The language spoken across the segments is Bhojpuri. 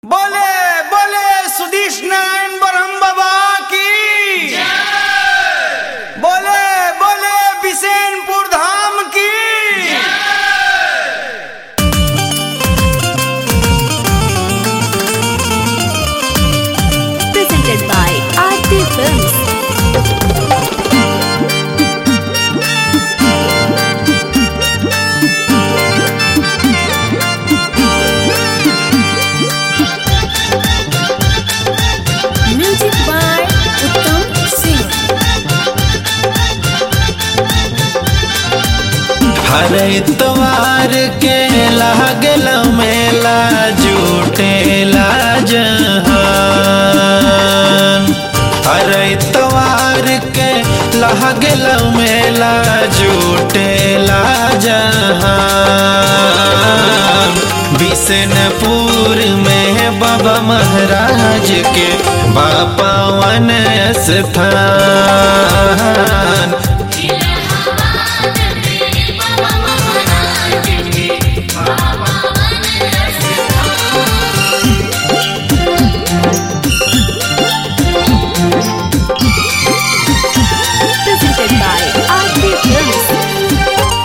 बोले बोले सुधीश नारायण ब्रह्म बाबा की बोले बोले बिसेनपुर धाम की presented by Aarti Films. Music by Uttam Singh. हर इतवार के लागल मेला जुटेला जहान हर इतवार के लागल मेला जुटेला जहान बिशनपुर में बाबा महाराज के बापावन स्थान Presented by Aarti Films.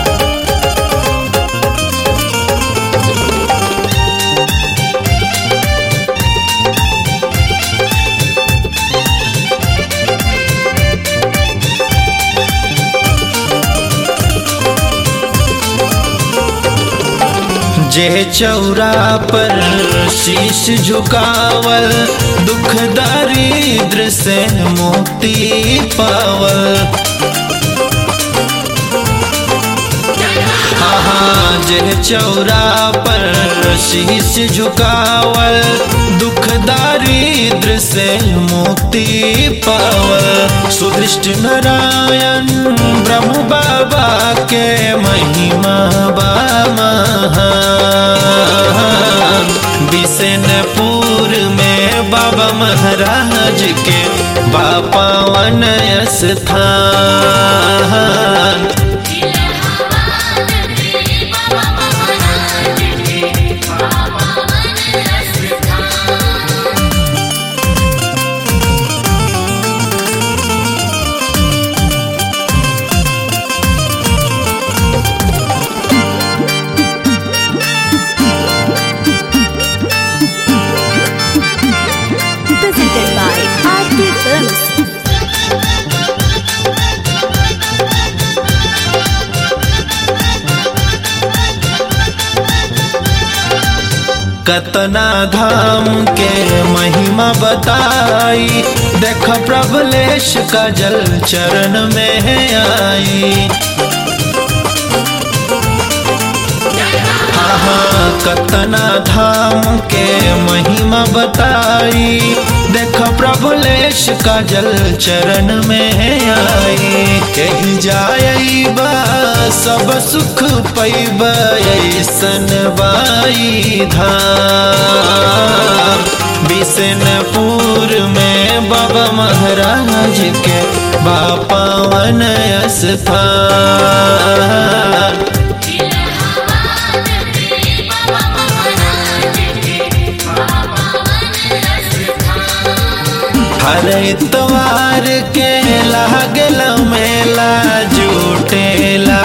जे चौरा पर शीश झुकावल दुख दारिद्र से मुक्ति पावल हाँ जे चौरा पर शीश झुकावल दुख दारिद्र से मुक्ति पावल सुदृष्ट नारायण ब्रह्म बाबा के महिमा बा महान बिशनपुर में बाबा महाराज के बापावन स्थान Presented by Aarti Films. कतना धाम के महिमा बताई देख प्रभलेश का जल चरण में आई हाँ कतना धाम के महिमा बताई देख प्रभुलेश का जल चरण में आई कही जाई बा सब सुख पैब ऐसन बाई धाम बिशनपुर में बाबा महाराज के बापावन स्थान हर इतवार के लागल मेला जुटेला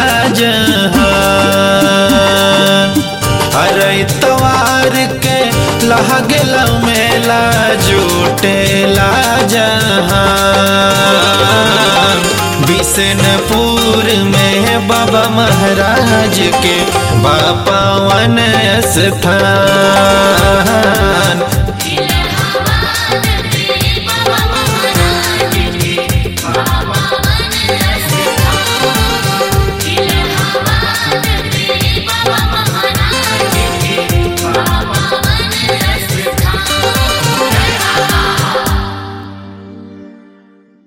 जहान हर इतवार के लागल मेला जुटेला जहान बिशनपुर में बाबा महाराज के बापावन स्थान